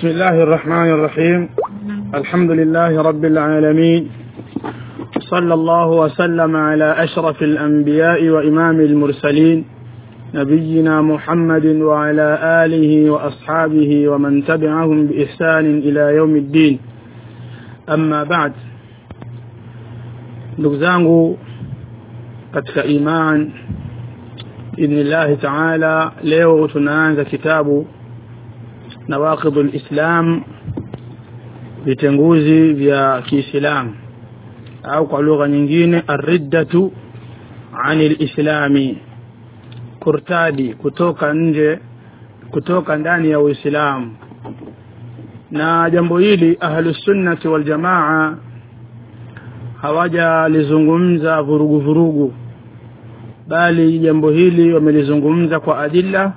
بسم الله الرحمن الرحيم الحمد لله رب العالمين صلى الله وسلم على أشرف الأنبياء وإمام المرسلين نبينا محمد وعلى آله وأصحابه ومن تبعهم بإحسان إلى يوم الدين أما بعد ndugu zangu katika iman idhnillahi taala leo tunaanza kitabu nawaqidhu lislam vitenguzi vya kiislamu au kwa lugha nyingine arriddatu ani lislami kurtadi kutoka nje kutoka ndani ya uislamu na jambo hili ahlusunnati waljamaa hawajalizungumza vurugu vurugu bali jambo hili wamelizungumza kwa adilla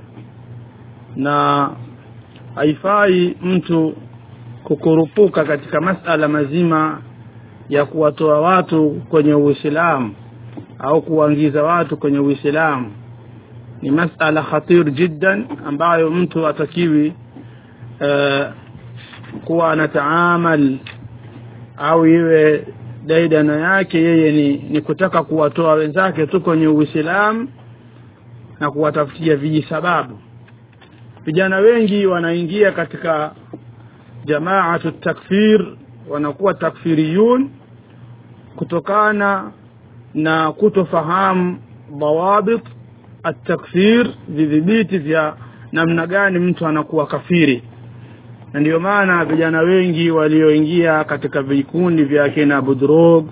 na haifai mtu kukurupuka katika masala mazima ya kuwatoa watu kwenye uislamu au kuwaingiza watu kwenye uislamu ni masala khatir jiddan ambayo mtu atakiwi uh, kuwa anataamal au iwe daidana yake yeye ni, ni kutaka kuwatoa wenzake tu kwenye uislamu na kuwatafutia vijisababu vijana wengi wanaingia katika jamaatu takfir wanakuwa takfiriyun kutokana na kutofahamu dawabit atakfir vidhibiti vya namna gani mtu anakuwa kafiri na ndio maana vijana wengi walioingia katika vikundi vya akina budrog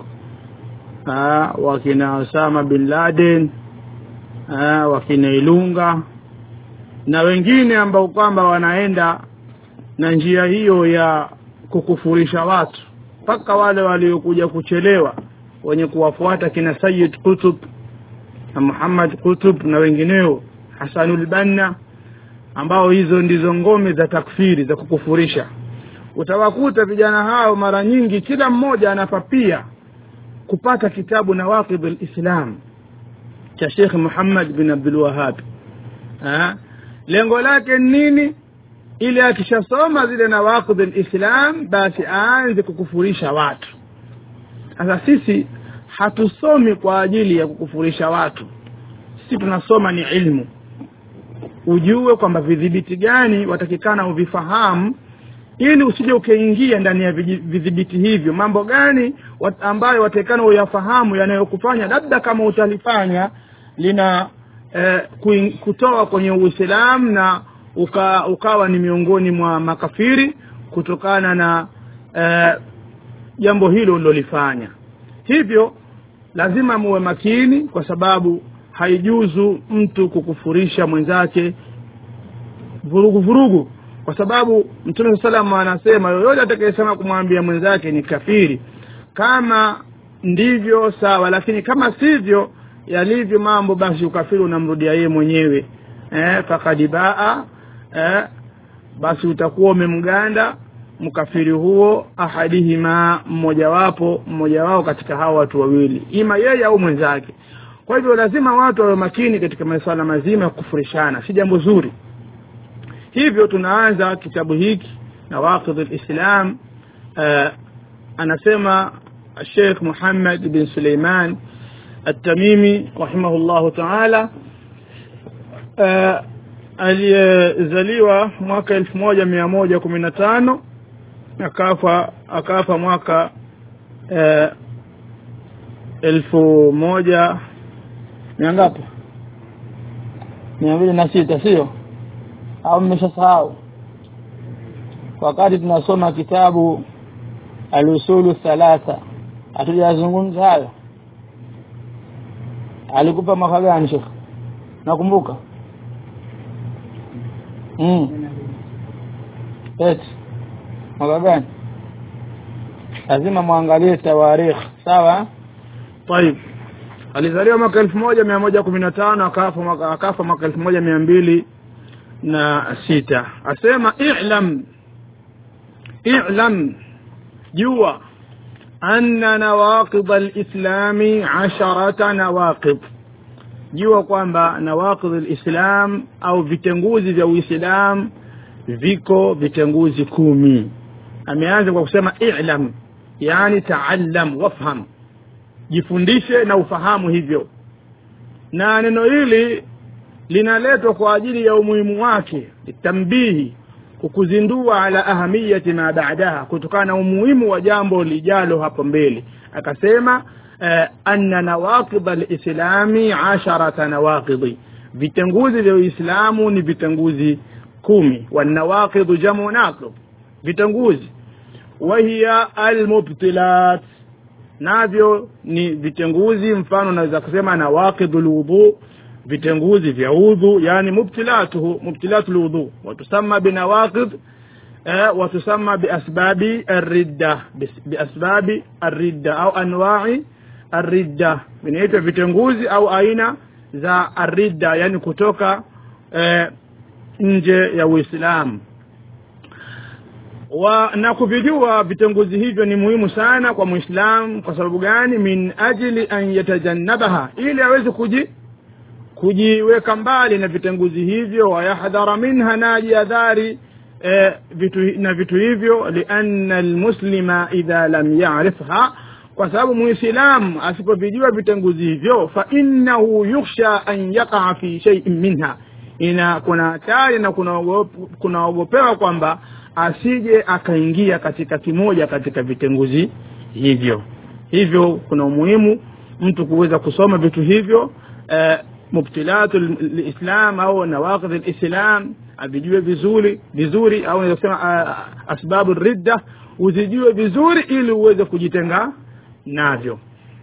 wakina osama bin laden aa, wakina ilunga na wengine ambao kwamba wanaenda na njia hiyo ya kukufurisha watu mpaka wale waliokuja kuchelewa wenye kuwafuata kina sayid kutub na muhammad kutub na wengineo hasanul banna ambao hizo ndizo ngome za takfiri za kukufurisha utawakuta vijana hao mara nyingi kila mmoja anapapia kupata kitabu nawaqid lislam cha shekh muhammad bin abdulwahab lengo lake nini ili akishasoma zile nawaqid lislam basi aanze kukufurisha watu sasa sisi hatusomi kwa ajili ya kukufurisha watu sisi tunasoma ni ilmu ujue kwamba vidhibiti gani watakikana uvifahamu ili usije ukaingia ndani ya vidhibiti hivyo mambo gani wat, ambayo watakikana uyafahamu yanayokufanya labda kama utalifanya lina eh, kutoa kwenye uislamu na uka, ukawa ni miongoni mwa makafiri kutokana na eh, jambo hilo ulilolifanya hivyo lazima muwe makini kwa sababu haijuzu mtu kukufurisha mwenzake vurugu vurugu kwa sababu mtume saa salam anasema yoyote atakayesema kumwambia mwenzake ni kafiri kama ndivyo sawa lakini kama sivyo yalivyo mambo basi ukafiri unamrudia yeye mwenyewe eh, fakad baa eh, basi utakuwa umemganda mkafiri huo ahadihima mmojawapo mmoja wao katika hao watu wawili ima yeye au mwenzake kwa hivyo lazima watu wawe makini katika masuala mazima ya kufurishana si jambo zuri hivyo tunaanza kitabu hiki na waqidh lislam uh, anasema Sheikh Muhammad bin Suleiman At-Tamimi rahimahullahu ta'ala uh, aliyezaliwa mwaka elfu moja mia moja kumi na tano akafa akafa mwaka uh, elfu moja mia ngapi mia mbili na sita sio au mmeshasahau wakati tunasoma kitabu alusulu thalatha hatujazungumza hayo alikupa mwaka gani shekh nakumbuka mm. eti mwaka gani lazima mwangalie tawarikh sawa طيب alizaliwa mwaka elfu moja mia moja kumi na tano akafa mwaka akafa mwaka elfu moja mia mbili na sita asema i'lam i'lam jua anna nawaqid alislami asharata nawaqid jua kwamba nawaqid alislam au vitenguzi vya uislam viko vitenguzi kumi ameanza kwa kusema ilam yani taallam wafham jifundishe na ufahamu hivyo na neno hili linaletwa kwa ajili ya umuhimu wake tambihi kukuzindua ala ahamiyati ma baadaha kutokana na umuhimu wa jambo lijalo hapo mbele akasema eh, anna nawaqid alislami asharata nawaqidi vitenguzi vya uislamu ni vitenguzi kumi wanawaqidu jamu naqid vitenguzi wahiya almubtilat navyo ni vitenguzi mfano naweza kusema nawaqidu lwudhu vitenguzi vya udhu yani mubtilatuhu mubtilatu lwudhu watusama binawaqid eh, watusama biasbabi arridda biasbabi arridda au anwai arridda vinaitwa vitenguzi au aina za arridda yani kutoka eh, nje ya uislamu wa na kuvijua vitenguzi hivyo ni muhimu sana kwa muislamu kwa sababu gani min ajili an yatajannabaha ili aweze kuji kujiweka mbali na vitenguzi hivyo wayahdhara minha na ajihadhari eh, vitu, na vitu hivyo lianna almuslima idha lam yarifha kwa sababu muislamu asipovijua vitenguzi hivyo fa innahu yukhsha an yakaa fi shay'in minha ina kuna hatari na kunaogopewa kwamba asije akaingia katika kimoja katika vitenguzi hivyo hivyo kuna umuhimu mtu kuweza kusoma vitu hivyo eh, mubtilatu lislam au nawaqidh lislam avijue vizuri vizuri au naweza kusema uh, asbabu ridda uzijue vizuri ili uweze kujitenga navyo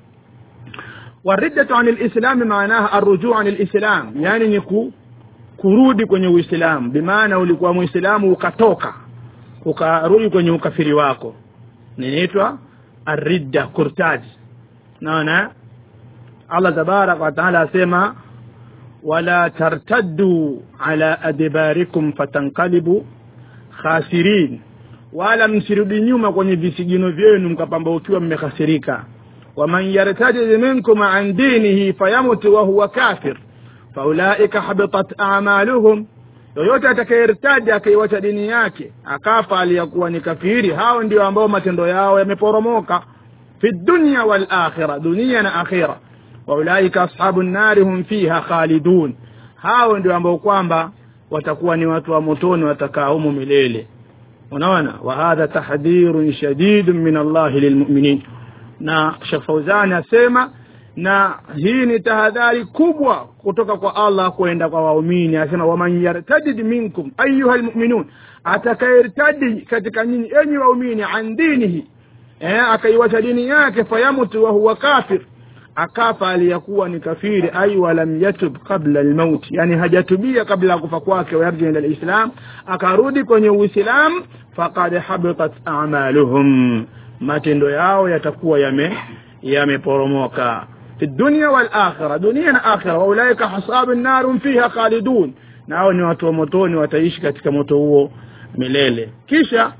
wariddatu an lislami maanaha arrujuu an lislam yani ni ku, kurudi kwenye uislamu bimaana ulikuwa muislamu ukatoka ukarudi kwenye ukafiri wako ninaitwa arridda kurtaji naona allah tabaraka wataala asema wala tartaddu ala adbarikum fatanqalibu khasirin wala msirudi nyuma kwenye visigino vyenu mkapambaukiwa mmehasirika waman yartadid minkum an dinihi fayamut wahuwa kafir faulaika habitat amaluhum yoyote atakayertaji akaiwacha dini yake akafa aliyakuwa ni kafiri hao ndio ambao matendo yao yameporomoka fi dunya wal akhira dunia na akhira waulaika ashabu nnari hum fiha khalidun hao ndio ambao kwamba watakuwa ni watu wa motoni watakaa humu milele unaona wa hadha tahdhirun shadidun min allahi lilmuminin na shekh fauzani asema na hii ni tahadhari kubwa kutoka kwa allah kwenda kwa waumini asema waman yartadid minkum ayuha lmuminun atakayertadi katika nyinyi enyi waumini an dinihi eh, akaiwacha dini yake fayamutu wahuwa kafir akafa aliyakuwa ni kafiri ai walam yatub qabla lmauti yani hajatubia kabla ya kufa kwake wayarji ila lislam akarudi kwenye uislam faqad habitat amaluhum matendo yao yatakuwa yame yameporomoka fi dunya wal akhira dunia na akhira waulaika hasabu nar fiha khalidun nao ni watu wa motoni wataishi katika moto huo milele kisha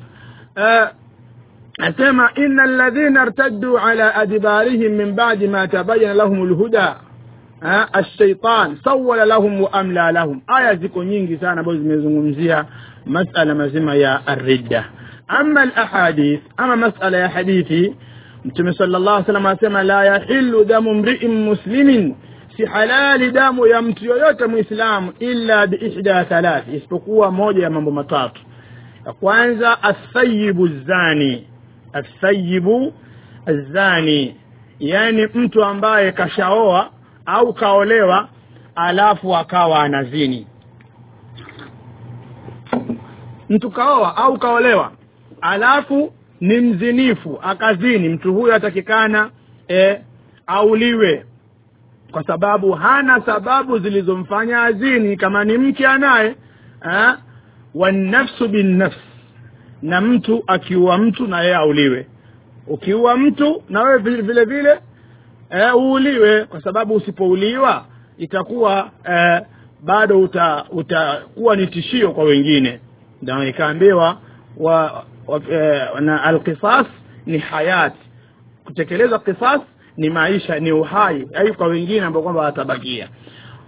uh, asema ina alladhina irtaddu ala adbarihim min ba'di ma tabayyana lahum alhuda الشيطان سول لهم واملى لهم aya ziko nyingi sana ambazo zimezungumzia masala mazima ya arridda ama alahadith ama masala ya hadithi mtume sallallahu alaihi wasallam asema la yahillu damu mri'in muslimin si halali damu ya mtu yoyote muislamu illa biihda thalath isipokuwa moja ya mambo matatu ya kwanza athayibu zani athayibu zani yani mtu ambaye kashaoa au kaolewa alafu akawa anazini mtu kaoa au kaolewa alafu ni mzinifu akazini mtu huyo atakikana e, auliwe kwa sababu hana sababu zilizomfanya azini kama ni mke anaye wanafsu binnafs na mtu akiua mtu na yeye auliwe ukiua mtu na wewe vile vile, vile e, uuliwe kwa sababu usipouliwa itakuwa e, bado utakuwa uta, ni tishio kwa wengine ndio ikaambiwa wa, wa, e, na alqisas ni hayati kutekeleza qisas ni maisha ni uhai ai kwa wengine ambao kwamba watabakia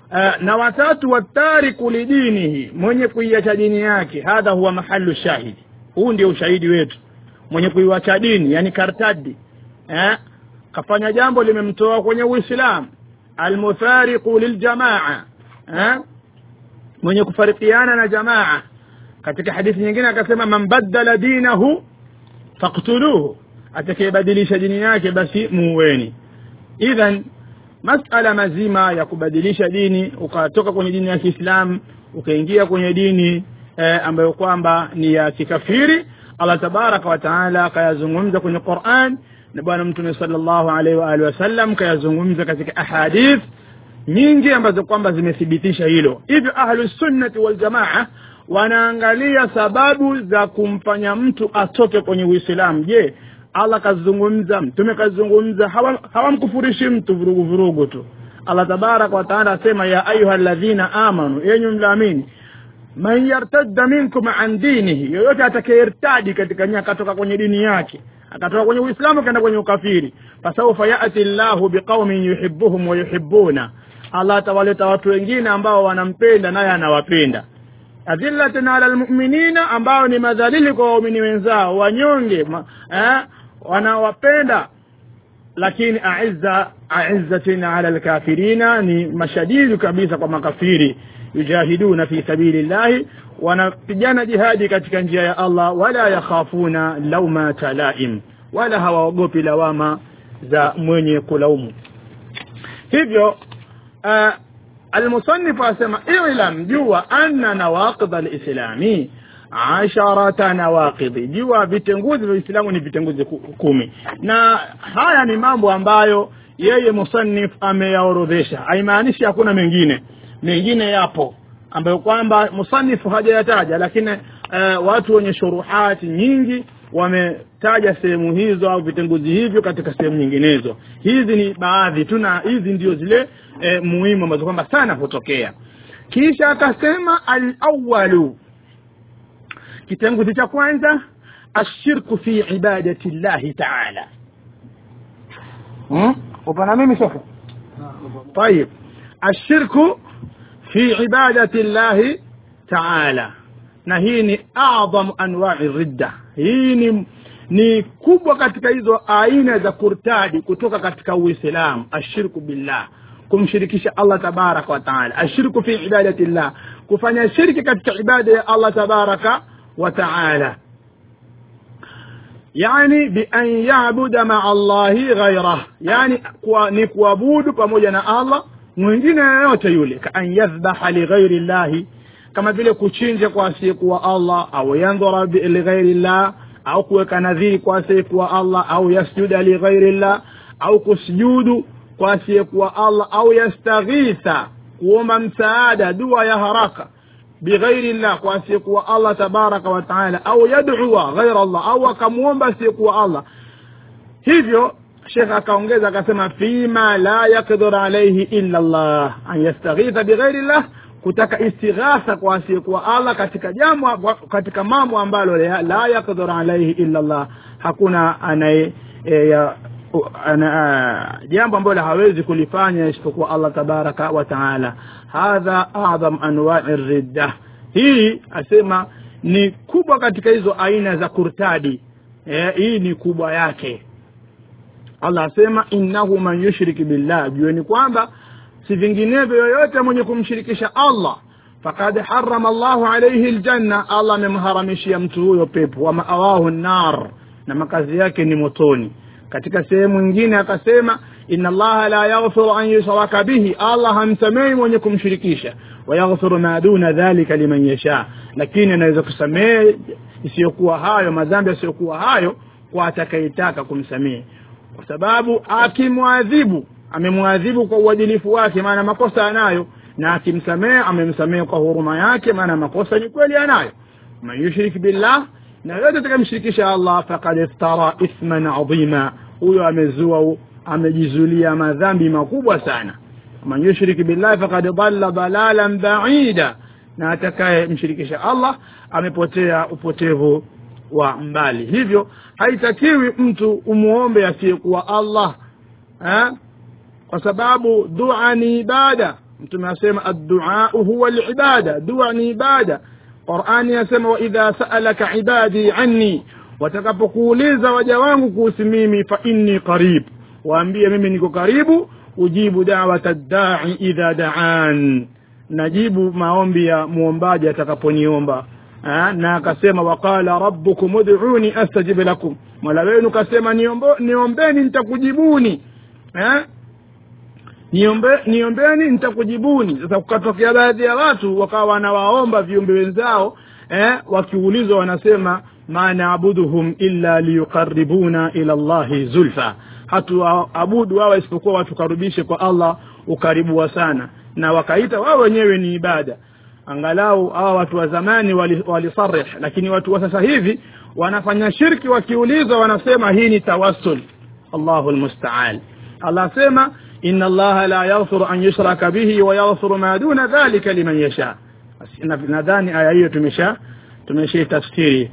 uh, na watatu watariku lidinihi mwenye kuiacha dini yake hadha huwa mahalu shahidi huu ndio ushahidi wetu mwenye kuiwacha dini yani kartadi eh? kafanya jambo limemtoa kwenye uislamu almuthariqu liljamaa eh? mwenye kufarikiana na jamaa katika hadithi nyingine akasema man baddala dinahu faktuluhu atakayebadilisha dini yake basi muuweni idhan masala mazima ya kubadilisha dini ukatoka kwenye dini ya kiislamu ukaingia kwenye dini eh, ambayo kwamba ni ya kikafiri allah tabaraka wataala akayazungumza kwenye quran na bwana mtume salllahu alaihi waalihi wasallam kayazungumza katika ahadith nyingi ambazo kwamba zimethibitisha hilo hivyo ahlusunnati waljamaa wanaangalia sababu za kumfanya mtu atoke kwenye uislamu je allah kazungumza mtume kazungumza hawamkufurishi hawa mtu vurugu vurugu tu allah tabaraka wataala asema ya ayuha ladhina amanu yenyu mlaamini man yartadda minkum an dinihi yoyote atakayeirtadi katika nia akatoka kwenye dini yake akatoka kwenye uislamu akaenda kwenye ukafiri fasaufa yati llahu biqaumin yuhibuhum wayuhibuna allah atawaleta watu wengine ambao wanampenda naye anawapenda adhillatin ala lmuminina ambao ni madhalili kwa waumini wenzao wanyonge ma, eh, wanawapenda lakini aizza aizzatin ala lkafirina ni mashadidu kabisa kwa makafiri yujahiduna fi sabili llahi wanapigana jihadi katika njia ya allah wala yakhafuna laumata laim wala hawaogopi lawama za mwenye kulaumu hivyo uh, almusanifu asema ilam jua anna nawaqid alislami asharata nawaqidhi jua vitenguzi vya uislamu ni vitenguzi kumi na haya ni mambo ambayo yeye musannif ameyaorodhesha haimaanishi hakuna mengine mengine yapo ambayo kwamba musanifu hajayataja lakini uh, watu wenye shuruhati nyingi wametaja sehemu hizo au vitenguzi hivyo katika sehemu nyinginezo hizi ni baadhi tu na hizi ndio zile e, muhimu ambazo kwamba sana hutokea kisha akasema alawalu kitenguzi cha kwanza ashirku fi ibadati llahi taala hmm? upana mimi sofa طيب الشرك في عبادة الله تعالى na hii ni adhamu anwai ridda hii ni ni kubwa katika hizo aina za kurtadi kutoka katika uislamu ashirku billah kumshirikisha allah tabaraka wataala ashirku fi ibadati llah kufanya shirki katika ibada ya allah tabaraka wataala yani bian yabuda maa llahi ghairah yani kwa, ni kuabudu pamoja na allah mwingine yoyote yule kaan yadhbaha lighairi llahi kama vile kuchinja kwa asiyekuwa allah au yandhura lighairi llah au kuweka nadhiri kwa asiyekuwa allah au yasjuda lighairi llah au kusujudu kwa asiyekuwa allah au yastaghitha kuomba msaada dua ya haraka bighairi llah kwa asiyekuwa allah tabaraka wataala au yadua ghaira llah au akamwomba asiyekuwa allah hivyo shekh akaongeza akasema fima la yakdir alaihi illa llah an yastaghitha bighairi llah kutaka istighatha kwa asiyekuwa allah katika jambo katika mambo ambalo la yakdir alaihi illa llah hakuna anaye e, ana, jambo ambalo hawezi kulifanya isipokuwa allah tabaraka wa taala hadha adham anwai ridda hii asema ni kubwa katika hizo aina za kurtadi e, hii ni kubwa yake allah asema innahu man yushrik billah jueni kwamba si vinginevyo yoyote mwenye kumshirikisha allah fakad harama llahu alaihi ljanna allah amemharamishia mtu huyo pepo wa maawahu nar na makazi yake ni motoni katika sehemu nyingine akasema ina allaha la yaghfiru an yushraka bihi allah hamsamehi mwenye kumshirikisha wayaghfiru ma duna dhalika liman yasha lakini anaweza kusamehe isiyokuwa hayo madhambi yasiyokuwa hayo kwa atakayetaka kumsamehe kwa sababu akimwadhibu amemwadhibu kwa uadilifu wake maana makosa anayo na akimsamehe amemsamehe kwa huruma yake maana makosa ni kweli anayo man yushrik billah na yote atakamshirikisha allah fakad iftara ithman adhima huyo amezua amejizulia madhambi makubwa sana man yushrik billahi fakad dhalla dalalan baida na atakaye mshirikisha allah amepotea upotevu wa mbali hivyo haitakiwi mtu umuombe asiyekuwa allah ha? kwa sababu dua ni ibada mtume asema adduau huwa libada dua ni ibada qurani yasema waidha saalaka ibadi anni watakapokuuliza waja wangu kuhusu mimi fa inni qarib waambie mimi niko karibu ujibu dawata ddai idha daan najibu maombi ya muombaji atakaponiomba na akasema waqala rabbukum ud'uni astajib lakum mola wenu kasema niombo, niombeni nitakujibuni eh? niombe, niombeni nitakujibuni sasa kukatokea baadhi ya watu wakawa wanawaomba viumbe wenzao eh? wakiulizwa wanasema ma naabuduhum illa liyuqaribuna ila llahi zulfa hatuabudu wawa isipokuwa watukaribishe kwa allah ukaribuwa sana na wakaita wao wenyewe ni ibada angalau hawa watu wa zamani walisarih wali lakini watu wa sasa hivi wanafanya shirki wakiulizwa wanasema hii ni tawassul allahu lmustaan allah asema ina allaha la yaghfiru an yushraka bihi wa yaghfiru ma duna dhalika liman yasha nadhani aya hiyo tumesha tumesha tafsiri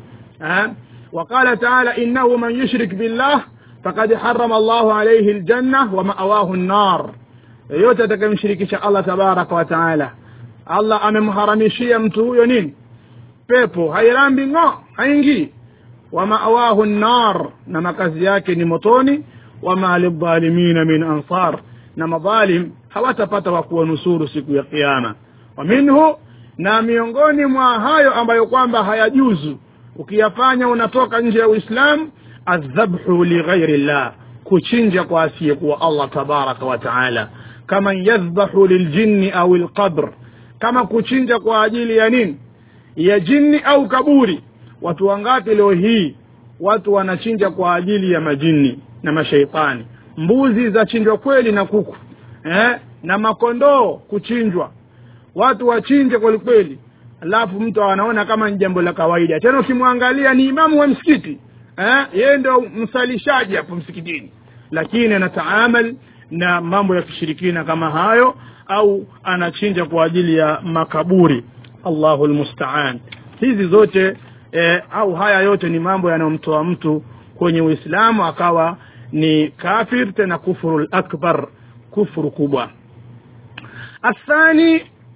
وقال تعالى إنه من يشرك بالله فقد حرم الله عليه الجنة ومأواه النار yoyote atakayemshirikisha allah tabaraka wa taala allah amemharamishia mtu huyo nini pepo hairambi ng'o haingii wamawahu nnar na makazi yake ni motoni wama lidhalimina min ansar na madhalim hawatapata wa kuwanusuru siku ya kiama wa minhu na miongoni mwa hayo ambayo kwamba hayajuzu ukiyafanya unatoka nje ya uislamu aldhabhu lighairi llah kuchinja kwa asiyekuwa allah tabaraka wa taala kama yadhbahu liljinni au lqabr kama kuchinja kwa ajili ya nini ya jini au kaburi watu wangapi leo hii watu wanachinja kwa ajili ya majini na mashaitani mbuzi zachinjwa kweli na kuku eh? na makondoo kuchinjwa watu wachinje kwelikweli alafu mtu anaona kama ni jambo la kawaida tena ukimwangalia ni imamu wa msikiti eh? yeye ndo msalishaji hapo msikitini lakini anataamal na mambo ya kishirikina kama hayo au anachinja kwa ajili ya makaburi allahu lmustaan hizi zote eh, au haya yote ni mambo yanayomtoa mtu kwenye uislamu akawa ni kafir tena kufuru lakbar kufuru kubwa athani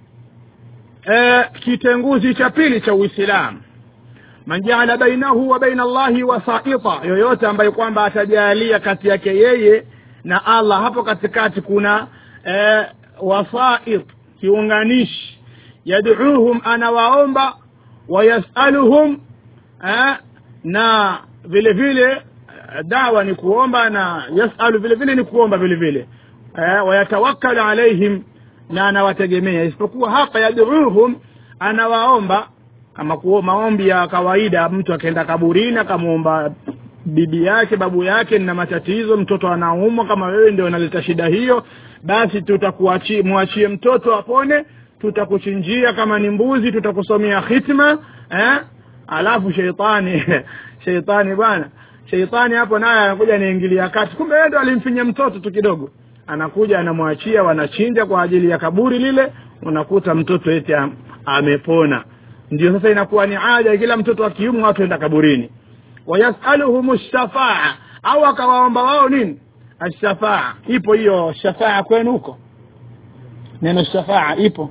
eh, kitenguzi cha pili cha uislamu man jaala bainahu wa baina allahi wasaita yoyote ambaye kwamba atajalia kati yake yeye na allah hapo katikati kuna eh, wasait kiunganishi yaduuhum anawaomba wayasaluhum eh, na vile vile dawa ni kuomba na yasalu vile vile ni kuomba vile vile eh, wayatawakkalu alaihim na anawategemea isipokuwa hapa yaduuhum anawaomba kama kuo maombi ya kawaida mtu akaenda kaburini akamwomba bibi yake babu yake na matatizo mtoto anaumwa kama wewe ndio unaleta shida hiyo basi tutakuachie mwachie mtoto apone tutakuchinjia kama ni mbuzi tutakusomea khitma eh? alafu sheitani sheitani bwana sheitani hapo naye anakuja anaingilia kati kumbe yeye ndo alimfinya mtoto tu kidogo anakuja anamwachia wanachinja kwa ajili ya kaburi lile unakuta mtoto eti amepona ndio sasa inakuwa ni ada kila mtoto wa kiume watu enda kaburini wayasaluhum shafaa au akawaomba wao nini ashafaa ipo hiyo shafaa kwenu huko neno shafaa ipo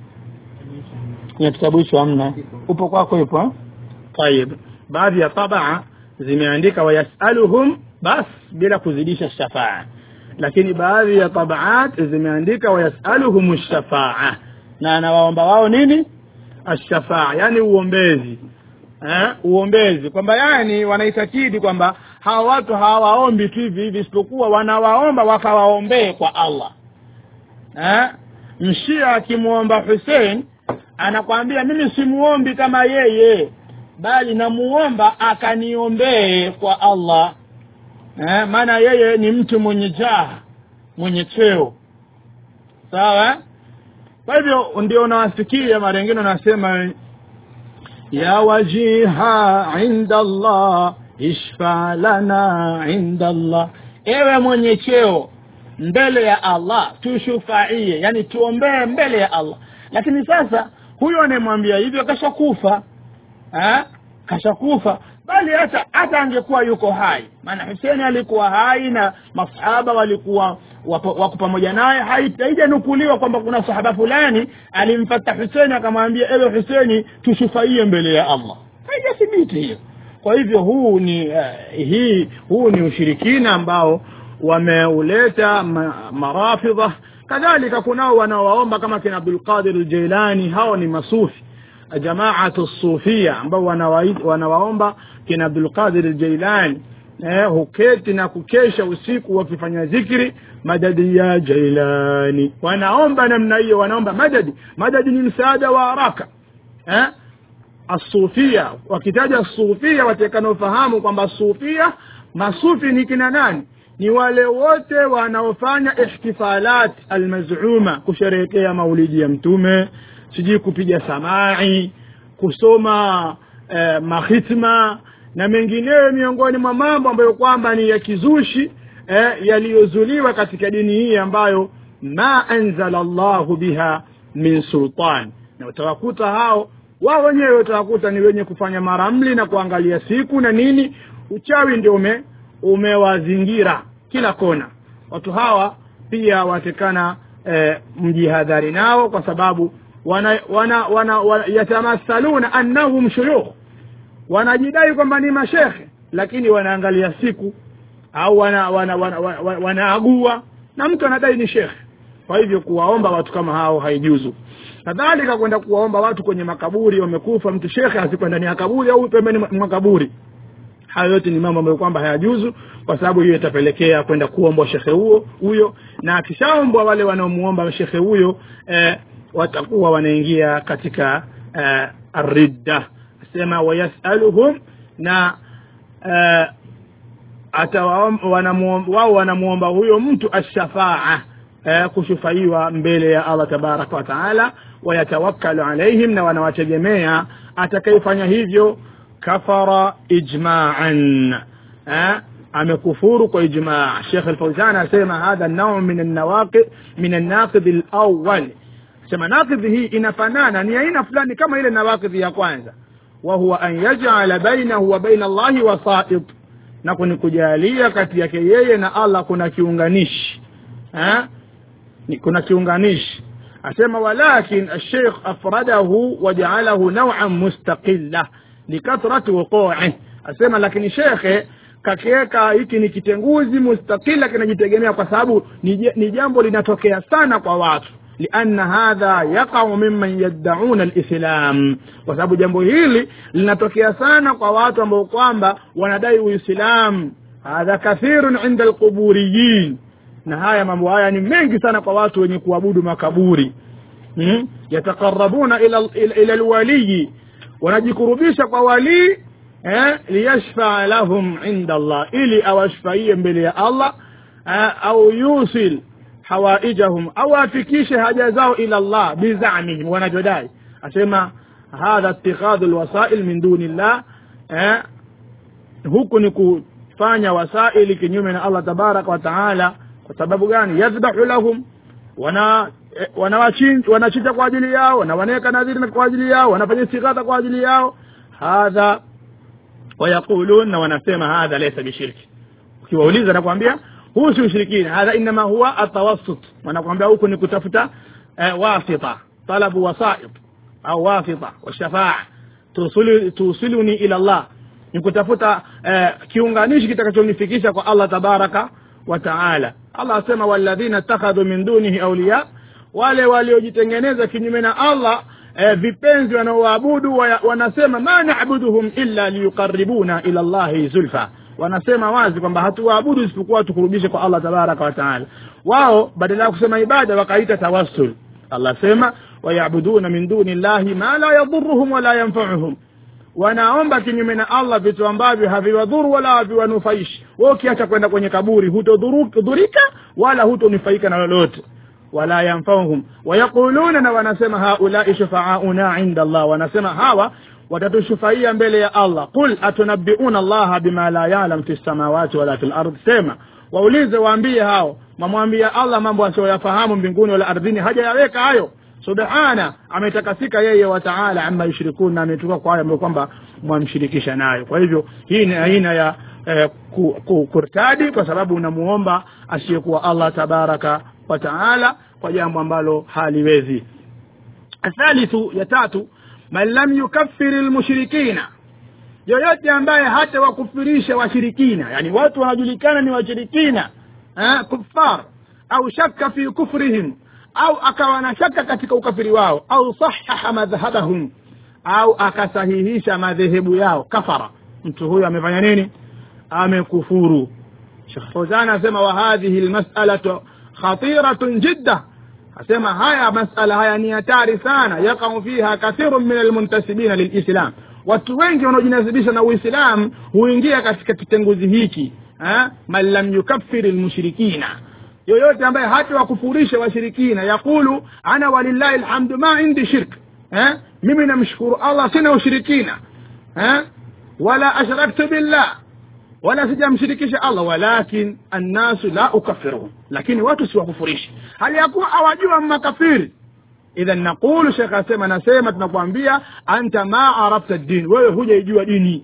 kwenye kitabu hicho hamna upo kwako ipo tayib baadhi ya tabaa zimeandika wayasaluhum bas bila kuzidisha shafaa lakini baadhi ya tabaat zimeandika wayasaluhum shafaa na anawaomba wao nini ashafaa yani uombezi eh, uombezi kwamba yani wanaitakidi kwamba hawa watu hawaombi tu hivi hivi isipokuwa wanawaomba wakawaombee kwa allah eh, mshia akimwomba husein anakwambia mimi simuombi kama yeye bali namuomba akaniombee kwa allah eh, maana yeye ni mtu mwenye jaha mwenye cheo sawa kwa hivyo ndio unawasikia mara ingine unasema ya wajiha inda allah ishfa lana inda allah ewe mwenye cheo mbele ya allah tushufaie yani tuombee mbele ya allah lakini sasa huyo anayemwambia hivyo kashakufa eh? kashakufa bali hata hata angekuwa yuko hai maana huseni alikuwa hai na masahaba walikuwa wapo- wako pamoja naye hai- haijanukuliwa kwamba kuna sahaba fulani alimfata huseni akamwambia ewe huseni tushufaie mbele ya allah haijathibiti hiyo kwa hivyo huu ni uh, hii huu ni ushirikina ambao wameuleta ma, marafidha kadhalika kunao wanaowaomba kama kina abdulqadir aljailani hao ni masufi jamaatu sufia ambao wanawai- wanawaomba kina abdulqadir aljailani eh, huketi na kukesha usiku wakifanya zikri madadi ya jailani wanaomba namna hiyo wanaomba madadi madadi ni msaada wa haraka eh? asufia wakitaja sufia watakanaofahamu kwamba sufia masufi ni kina nani ni wale wote wanaofanya ihtifalat almazuma kusherehekea maulidi ya mtume sijui kupiga samai kusoma eh, mahitma na mengineyo miongoni mwa mambo ambayo kwamba ni ya kizushi eh, yaliyozuliwa katika dini hii ambayo ma anzala llahu biha min sultan na utawakuta hao wao wenyewe utawakuta ni wenye kufanya maramli na kuangalia siku na nini uchawi ndio ume umewazingira kila kona watu hawa pia watekana eh, mjihadhari nao kwa sababu wana, wana, wana, wana yatamathaluna annahum shuyukh wanajidai kwamba ni mashekhe lakini wanaangalia siku au wana wana, wana, wana, wana, wanaagua na mtu anadai ni shekhe kwa hivyo kuwaomba watu kama hao haijuzu kadhalika kwenda kuwaomba watu kwenye makaburi wamekufa mtu shekhe asikwe ndani ya kaburi au pembeni mwa kaburi hayo yote ni mambo ambayo kwamba hayajuzu kwa sababu hiyo itapelekea kwenda kuombwa shekhe huo huyo na akishaombwa wale wanaomuomba shekhe huyo eh, watakuwa wanaingia katika eh, ridda sema wayasaluhum na eh, atawaom- wanamuom- wao wanamuomba huyo mtu ashafaa eh, kushufaiwa mbele ya allah tabaraka wa taala wayatawakkalu alaihim na wanawategemea atakayefanya hivyo kafara ijmaan eh, amekufuru kwa ijmaa shekh alfauzan asema hadha nau min annawaqi min annaqidhi alawal sema naqidhi hii inafanana ni aina fulani kama ile nawaqidhi ya kwanza wahuwa an yajala bainahu wa baina allahi wasait na kuni kujalia kati yake yeye na allah kuna kiunganishi eh? ni kuna kiunganishi asema walakin alsheikh afradahu wajaalahu nauan mustaqilla likathrati wuquih asema lakini shekhe kakiweka hiki ni kitenguzi mustaqila kinajitegemea kwa sababu ni je- ni jambo linatokea sana kwa watu lianna hadha yaqau mimman yaddauna lislam kwa sababu jambo hili linatokea sana kwa watu ambao kwamba wanadai uislam hadha kathirun inda alquburiyin na haya mambo haya ni mengi sana kwa watu wenye kuabudu makaburi hmm? yataqarabuna ila, ila, ila alwaliyi wanajikurubisha kwa walii eh, liyashfaa lahum inda allah ili awashfaie mbele ya allah eh, au yusil hawaijahum au afikishe haja zao ila allah bizamihim wanavyodai asema hadha itikhadhu lwasail min duni llah eh, huku ni kufanya wasaili kinyume na allah tabaraka wa taala kwa sababu gani yadhbahu lahum wana eh, wanawachin- wanachinja kwa ajili yao na wanaweka nadhiri na kwa ajili yao wanafanya istighatha kwa ajili yao hadha wayaqulun na wanasema hadha laysa bishirki ukiwauliza nakwambia huu si ushirikina hadha inama huwa atawassut wanakwambia huku ni kutafuta eh, wasita talabu wasait au wasita washafaa tusili- tusiluni ila allah ni kutafuta eh, kiunganishi kitakachonifikisha kwa allah tabaraka wa taala allah asema walladhina ittakhadhu min dunihi auliya wale waliojitengeneza kinyume na allah eh, vipenzi wanaoabudu wa, wanasema ma nabuduhum illa liyuqaribuna ila llahi zulfa wanasema wazi kwamba hatuwaabudu isipokuwa tukurubishe kwa allah tabaraka wa taala wao badala ya kusema ibada wakaita tawassul allah sema wayabuduna min duni llahi ma la yadhuruhum wala yanfauhum wanaomba kinyume na allah vitu ambavyo haviwadhuru wala haviwanufaishi we ukiacha kwenda kwenye kaburi hutodhurika wala hutonufaika na lolote wala yanfauhum wayaquluna na wanasema haulai shufaauna inda allah wanasema hawa watatushufaia mbele ya allah qul atunabiuna allaha bima la yalam fi lsamawati wala fi lard sema waulize waambie hao mamwambia allah mambo asiyoyafahamu mbinguni wala ardhini hajayaweka hayo subhana ametakasika yeye wa taala ama yushrikun na ametoka kwa hayo ambayo kwamba mwamshirikisha nayo kwa hivyo hii ni aina ya eh, ku, ku, kurtadi kwa sababu unamuomba asiyekuwa allah tabaraka wa taala kwa jambo ambalo haliwezi athalithu ya tatu man lam yukaffiri lmushrikina yoyote ambaye hata wakufirisha washirikina yani watu wanajulikana ni washirikina eh, kufar au shaka fi kufrihim au akawa na shaka katika ukafiri wao au sahaha madhhabahum au akasahihisha madhehebu yao kafara mtu huyo amefanya nini amekufuru shekh fauzan asema wa hadhihi lmasalatu khatiratun jidda asema haya masala haya ni hatari sana yakau fiha kathirun min almuntasibina lilislam watu wengi wanaojinasibisha na uislam huingia katika kitenguzi hiki eh? man lam yukaffiri lmushrikina yoyote ambaye hata wakufurisha washirikina yaqulu ana walillahi lhamdu ma indi shirk eh? mimi namshukuru allah sina ushirikina eh? wala ashraktu billah wala sijamshirikisha allah walakin annasu la ukafiruhum lakini watu siwakufurishi hali ya kuwa awajua makafiri idhan naqulu shekh asema nasema tunakwambia anta ma arafta din wewe hujaijua dini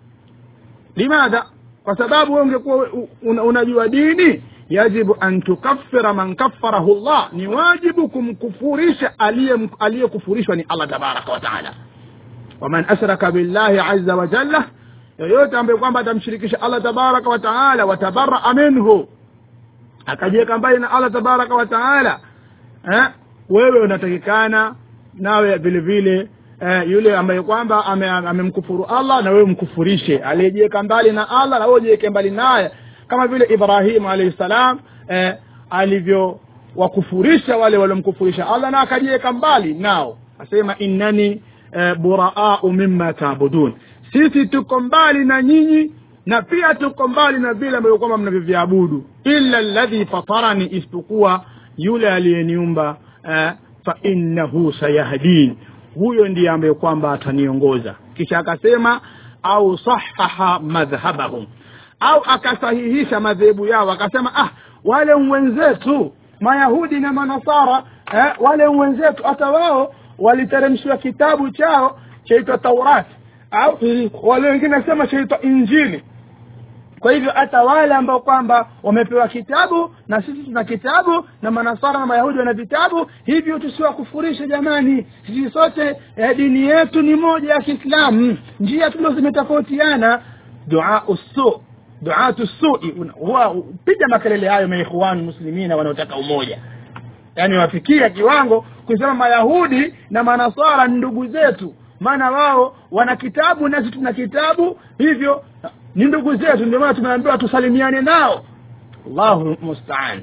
limadha kwa sababu wewe ungekuwa una, unajua dini yajibu an tukaffira man kaffarahu llah ni wajibu kumkufurisha aliyekufurishwa ni allah tabaraka wa taala waman ashraka billahi aza wa jalla yoyote ambaye kwamba atamshirikisha allah tabaraka wa taala watabaraa minhu akajiweka mbali na allah tabaraka wa taala eh? wewe unatakikana nawe vile vile eh, yule ambaye kwamba amemkufuru ame allah na wewe mkufurishe aliyejiweka mbali na allah na wewe ujiweke mbali naye kama vile ibrahimu alaihi salam eh, alivyowakufurisha wale waliomkufurisha allah na akajiweka mbali nao asema innani eh, buraau mima taabudun sisi tuko mbali na nyinyi na pia tuko mbali na vile ambavyo kwamba mnavyoviabudu illa ladhi fatarani isipokuwa yule aliyeniumba eh, fa innahu sayahdin huyo ndiye ambaye kwamba ataniongoza kisha akasema au sahaha madhhabahum au akasahihisha madhehebu yao akasema ah wale wenzetu mayahudi na manasara eh, wale wenzetu hata wao waliteremshiwa kitabu chao chaitwa taurati au wale wengine nasema chaitwa injili kwa hivyo hata wale ambao kwamba wamepewa kitabu na sisi tuna kitabu na manasara na mayahudi wana vitabu hivyo tusiwakufurishe jamani sisi sote eh, dini yetu ni moja ya kiislamu njia tulo zimetofautiana duau su duatu sui huwa piga makelele hayo maikhwani muslimina wanaotaka umoja yaani wafikia kiwango kusema mayahudi na manasara ni ndugu zetu maana wao wana kitabu nasi tuna kitabu hivyo ni ndugu zetu ndio maana tumeambiwa tusalimiane nao allahu mustaan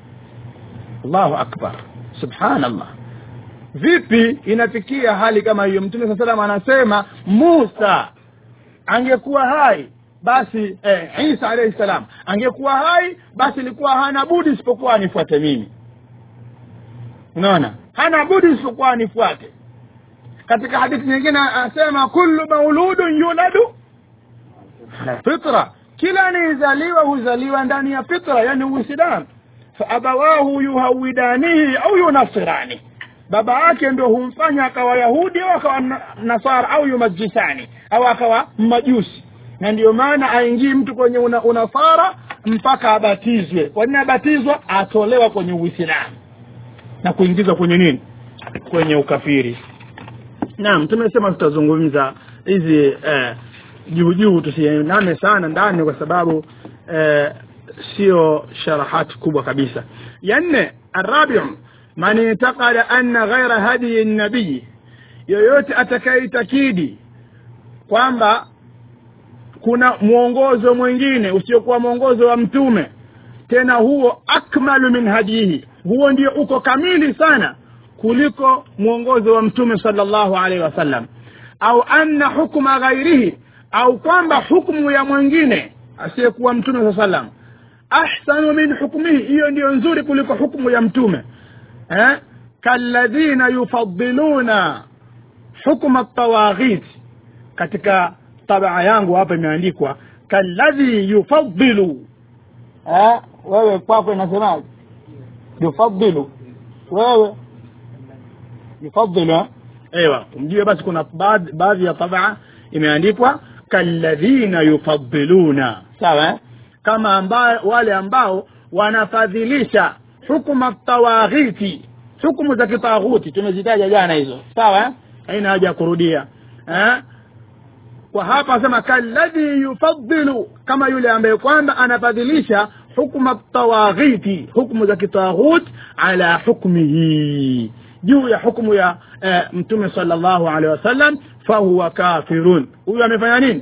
allahu akbar subhanallah vipi inafikia hali kama hiyo mtume saa salam anasema musa angekuwa hai basi eh, isa alaihi salam angekuwa hai basi ilikuwa hana budi isipokuwa anifuate mimi unaona hana budi isipokuwa anifuate katika hadithi nyingine anasema kullu mauludun yuladu ala fitra kila anayezaliwa huzaliwa ndani ya fitra yani uislamu faabawahu yuhawidanihi au yunasirani baba yake ndio humfanya akawa yahudi au akawa nasara au yumajisani au akawa mmajusi na ndio maana aingii mtu kwenye una, unasara mpaka abatizwe kwa nini abatizwa atolewa kwenye uislamu na kuingizwa kwenye nini kwenye ukafiri naam tumesema tutazungumza hizi eh, juu juu tusiiname sana ndani kwa sababu eh, sio sharahati kubwa kabisa ya nne arabiu man itakada anna ghaira hadiyi nabii yoyote atakayeitakidi kwamba kuna mwongozo mwingine usiokuwa mwongozo wa mtume tena huo akmalu min hadihi huo ndio uko kamili sana kuliko mwongozo wa mtume salllahu alaihi wasallam au anna hukma ghairihi au kwamba hukmu ya mwingine asiyekuwa mtume saa salam ahsanu min hukmihi hiyo ndiyo nzuri kuliko hukmu ya mtume eh? kalladhina yufadiluna hukma tawaghit katika tabaa yangu hapa imeandikwa kalladhi yufadilu eh? wewe kwako inasemaje yufadilu wewe yufadilu ewa mjue basi kuna baadhi ya tabaa imeandikwa kalladhina yufadiluna sawa eh? kama amba, wale ambao wanafadhilisha hukuma tawaghiti hukumu za kitaghuti tumezitaja jana hizo sawa eh? haina haja ya kurudia eh? kwa hapa asema kalladhi yufaddilu kama yule ambaye kwamba anafadhilisha hukma tawaghiti hukumu za kitaghut ala hukmihi juu ya hukumu ya eh, mtume sallallahu alaihi wasallam fahuwa kafirun huyu amefanya nini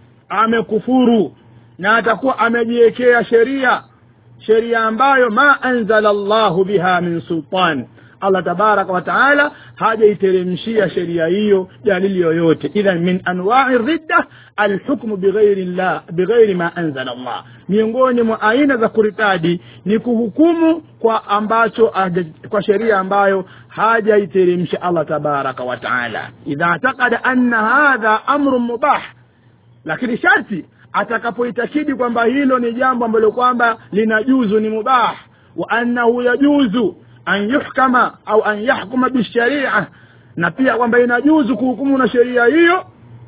amekufuru na atakuwa amejiwekea sheria sheria ambayo ma anzala llahu biha min sultan allah tabaraka wa taala hajaiteremshia sheria hiyo dalili yoyote idhan min anwai ridda alhukmu bighairi llah bighairi ma anzala llah miongoni mwa aina za kuritadi ni kuhukumu kwa ambacho haja- kwa sheria ambayo hajaiteremsha allah tabaraka wa taala idha atakada anna hadha amrun mubah lakini sharti atakapoitakidi kwamba hilo ni jambo ambalo kwamba linajuzu ni mubah wa annahu yajuzu an yuhkama au an yahkuma bisharia na pia kwamba inajuzu kuhukumu na sheria hiyo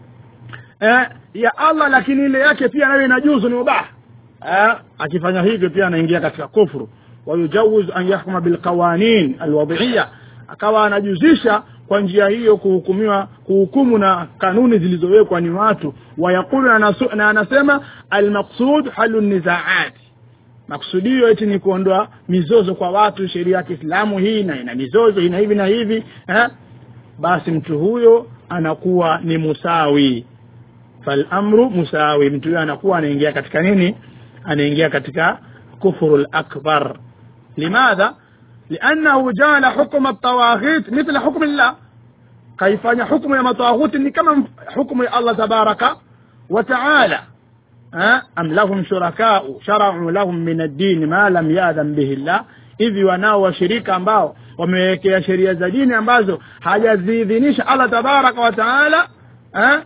eh, ya allah lakini ile yake pia nayo inajuzu ni mubah eh, akifanya hivyo pia anaingia katika kufru wayujawuz an yahkuma bilqawanin alwadhiia akawa anajuzisha kwa njia hiyo kuhukumiwa kuhukumu na kanuni zilizowekwa ni watu wayaqulu na anasu- na anasema almaqsud halu nizaat maksudio eti ni kuondoa mizozo kwa watu sheria ya kiislamu hii na ina mizozo ina hivi na hivi eh? basi mtu huyo anakuwa ni musawi falamru musawi mtu huyo anakuwa anaingia katika nini anaingia katika kufru lakbar limadha liannahu jala hukma tawaghit mithla hukmi llah kaifanya hukmu ya matawaghuti ni kama mf- hukmu ya allah tabaraka wa taala ها؟ أم لهم شركاء شرعوا لهم من الدين ما لم يأذن به الله hivi wanao washirika ambao wamewekea sheria za dini ambazo hajaziidhinisha allah tabaraka wa taala eh?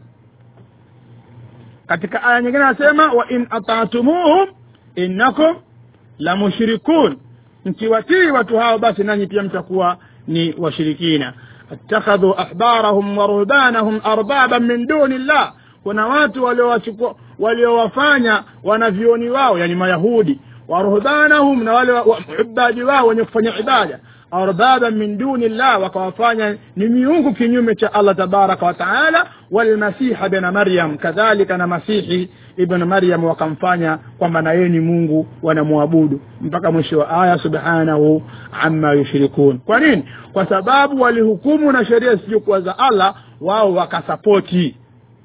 katika aya nyingine anasema wa in atatumuhum innakum la mushrikun mkiwatii watu hao basi nanyi pia mtakuwa ni washirikina attakhadhu ahbarahum wa ruhbanahum arbaban min duni llah kuna watu waliowachukua waliowafanya wanavyoni wao yani mayahudi wa ruhbanahum na wale wa- wa- ibadi wao wenye kufanya ibada arbaban min duni llah wakawafanya ni miungu kinyume cha allah tabaraka wa taala walmasiha bna maryam kadhalika na masihi ibn maryam wakamfanya kwamba na yeye ni mungu wanamwabudu mpaka mwisho wa aya subhanahu amma yushrikun kwa nini kwa sababu walihukumu na sheria zisizokuwa za allah wao wakasapoti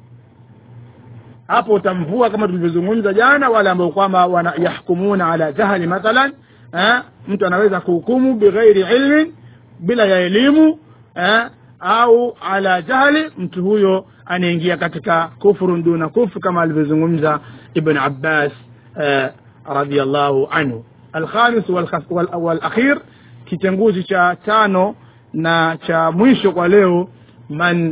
hapo utamvua kama tulivyozungumza jana wale ambao kwamba wana- yahkumuna ala jahli mathalan eh, mtu anaweza kuhukumu bighairi ilmin bila ya elimu eh, au ala jahli mtu huyo anaingia katika kufrun duna kufr kama alivyozungumza ibn abbas eh, radiallahu anhu alkhamis walkhas- wal- walakhir kitenguzi cha tano na cha mwisho kwa leo man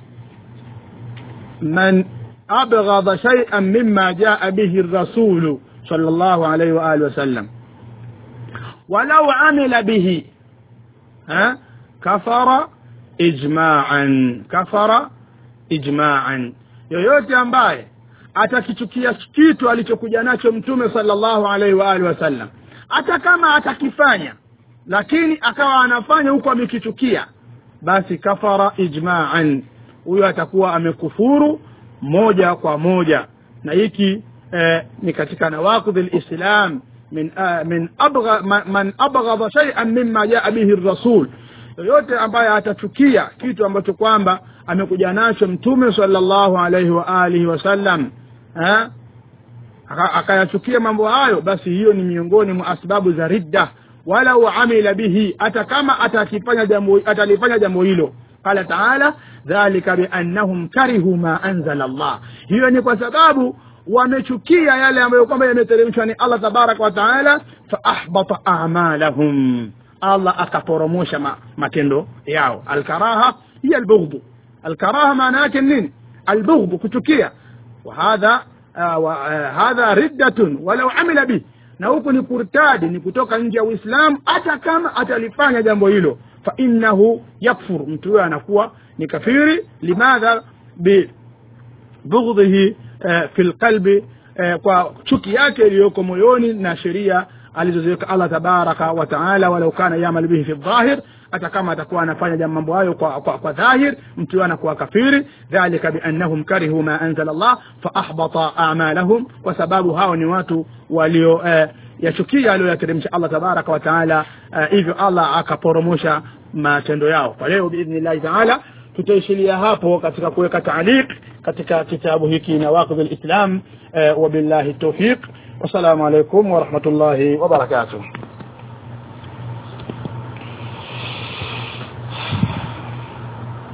من أبغض شيئا مما جاء به الرسول صلى الله عليه وآله وسلم ولو عمل به ها كفر إجماعا كفر إجماعا yoyote ambaye atakichukia kitu alichokuja nacho mtume sallallahu alaihi wa alihi wasallam hata kama atakifanya lakini akawa anafanya huku amekichukia basi kafara ijma'an huyo atakuwa amekufuru moja kwa moja na hiki eh, ni katika nawaqidh alislam min uh, min abgha man, man abghadha shay'an mimma jaa bihi rasul yoyote ambaye atachukia kitu ambacho kwamba amekuja nacho mtume sallallahu alaihi wa alihi wasallam eh? Aka- akayachukia mambo hayo basi hiyo ni miongoni mwa asbabu za ridda walau amila bihi hata kama atakifanya jambo atalifanya jambo hilo qala taala dhalika biannahum karihu ma anzala allah hiyo ni kwa sababu wamechukia yale ambayo kwamba yameteremshwa ni allah tabaraka wa taala faahbata amalahum allah akaporomosha ma, matendo yao alkaraha hiya albughdhu alkaraha maana yake nini albughdhu kuchukia وهذا آه وآه هذا ردة ولو عمل به na huku ni kurtadi ni kutoka nje ya uislamu hata kama atalifanya jambo hilo fa innahu yakfur mtu huyo anakuwa ni kafiri limadha bi bughdhihi eh, fi lqalbi eh, kwa chuki yake iliyoko moyoni na sheria alizoziweka allah tabaraka wa taala walau kana yamal bihi fi dhahir hata kama atakuwa anafanya jambo mambo hayo kwa, kwa, kwa dhahir mtu huyo anakuwa kafiri dhalika biannahum karihu ma anzala allah faahbata amalahum kwa sababu hao ni watu walio eh, yachukia aliyoyateremsha allah tabaraka wa taala eh, hivyo allah akaporomosha matendo yao kwa leo biidhnillahi taala tutaishilia hapo katika kuweka taaliq katika kitabu hiki nawaqidh lislam eh, wabillahi taufiq wassalamu alaikum warahmatullahi wabarakatuh